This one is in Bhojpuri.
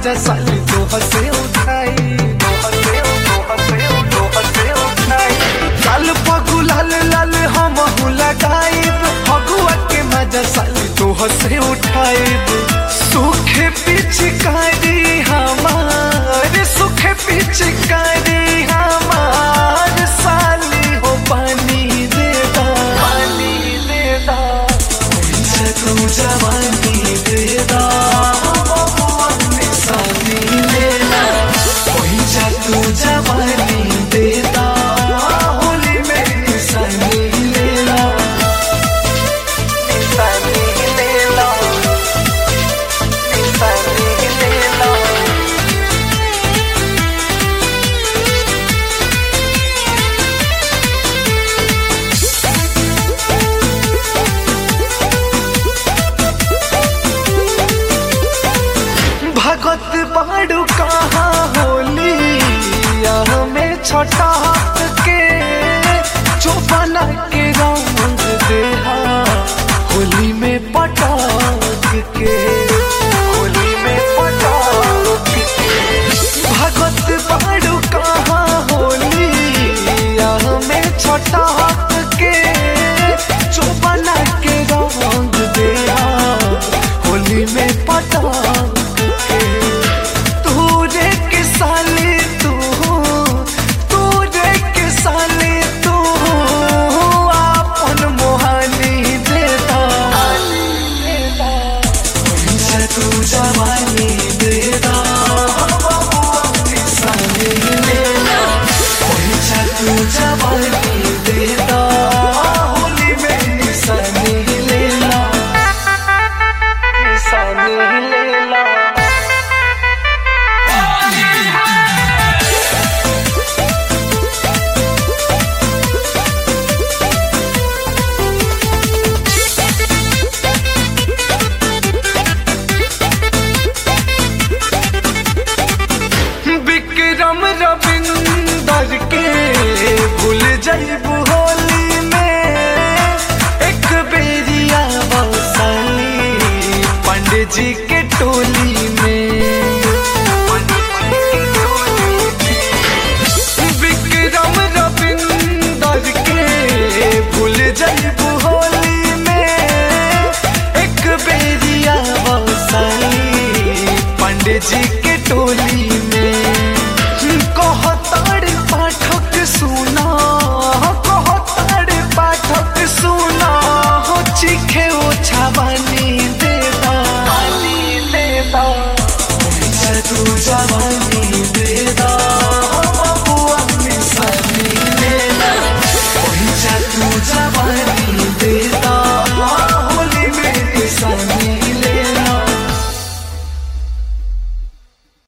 मजा साली तो हसे उठाई तो हसे तो हसे तो हसे उठाई लाल पगु लाल लाल हम लगाइब फगुआ के मजा साली तो हसे उठाइब सुखे पिचकारी हमार सुखे पिचकारी हमार साली हो पानी दे दा पानी दे दा मुझे तू जवानी दे दा साली ले ला मुझे तू जवानी दे दा होली में निशानी ले ला निशानी ले ला निशानी ले ला भगत बाड़ू कहाँ होली हमें छोटा के जो बना के रंग दे